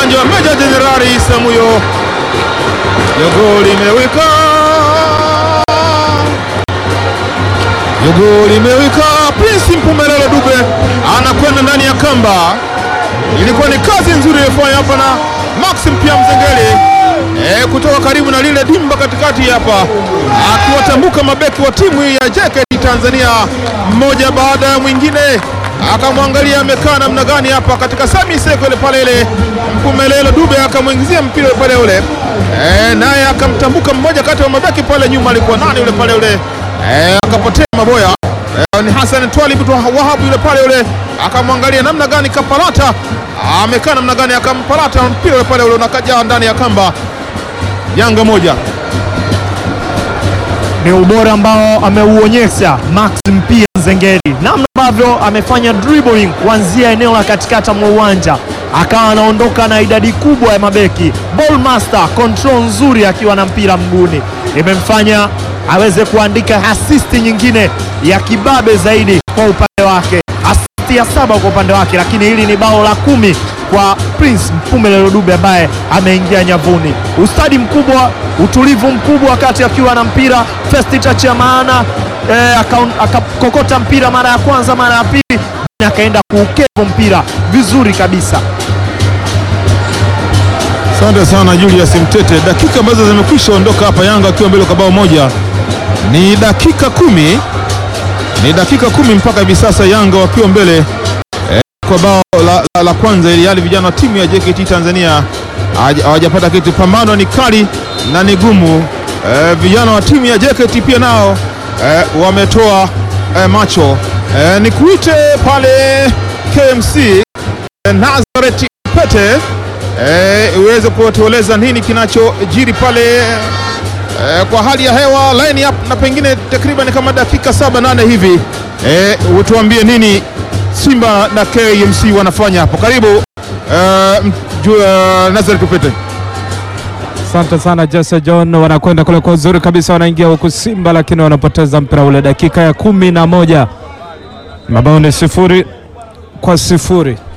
uwanja wa Meja Jenerali Isamuyo. Jogo limewika, jogo limewika. Prince Mpumelelo Dube anakwenda ndani ya kamba. Ilikuwa ni kazi nzuri iliyofanya hapa na Maxim pia Mzengeli e, kutoka karibu na lile dimba katikati hapa, akiwatambuka mabeki wa timu hii ya JKT Tanzania mmoja baada ya mwingine, akamwangalia amekaa namna gani hapa katika semi seko ile pale ile. Mpumelelo Dube akamwingizia mpira ule pale ule e, naye akamtambuka mmoja kati ya mabeki pale nyuma, alikuwa nani ule pale ule e, akapotea maboya e, ni Hassan Twalib tu Wahabu yule pale ule akamwangalia namna gani Kapalata amekaa namna gani, akampalata mpira ule pale ule unakaja ndani ya kamba. Yanga moja ni ubora ambao ameuonyesha Max Mpia Nzengeli, namna ambavyo amefanya dribbling kuanzia eneo la katikati mwa uwanja akawa anaondoka na idadi kubwa ya mabeki. Ball master, control nzuri akiwa na mpira mguuni, imemfanya aweze kuandika asisti nyingine ya kibabe zaidi kwa upande wake, asisti ya saba kwa upande wake, lakini hili ni bao la kumi kwa Prince Mpumelelo Dube ambaye ameingia nyavuni. Ustadi mkubwa, utulivu mkubwa wakati akiwa na mpira, first touch ya maana eh, akakokota mpira mara ya kwanza, mara ya pili akaenda kuukevo mpira vizuri kabisa. Asante sana Julius Mtete. Dakika ambazo zimekwisha ondoka hapa, Yanga akiwa mbele kwa bao moja, ni dakika kumi, ni dakika kumi mpaka hivi sasa, Yanga wakiwa mbele eh, kwa bao la, la, la kwanza, ili hali vijana wa timu ya JKT Tanzania hawajapata kitu. Pambano ni kali na ni gumu. Eh, vijana wa timu ya JKT pia nao eh, wametoa eh, macho eh, ni kuite pale KMC eh, Nazareth Pete uweze eh, kutueleza nini kinachojiri pale eh, kwa hali ya hewa line up na pengine takriban kama dakika saba nane hivi eh, utuambie nini Simba na KMC wanafanya hapo. Karibu eh, uh, Nazareth Pete. Asante sana Jesse John, wanakwenda kule kwa uzuri kabisa, wanaingia huku Simba lakini wanapoteza mpira ule, dakika ya kumi na moja, mabao ni sifuri kwa sifuri.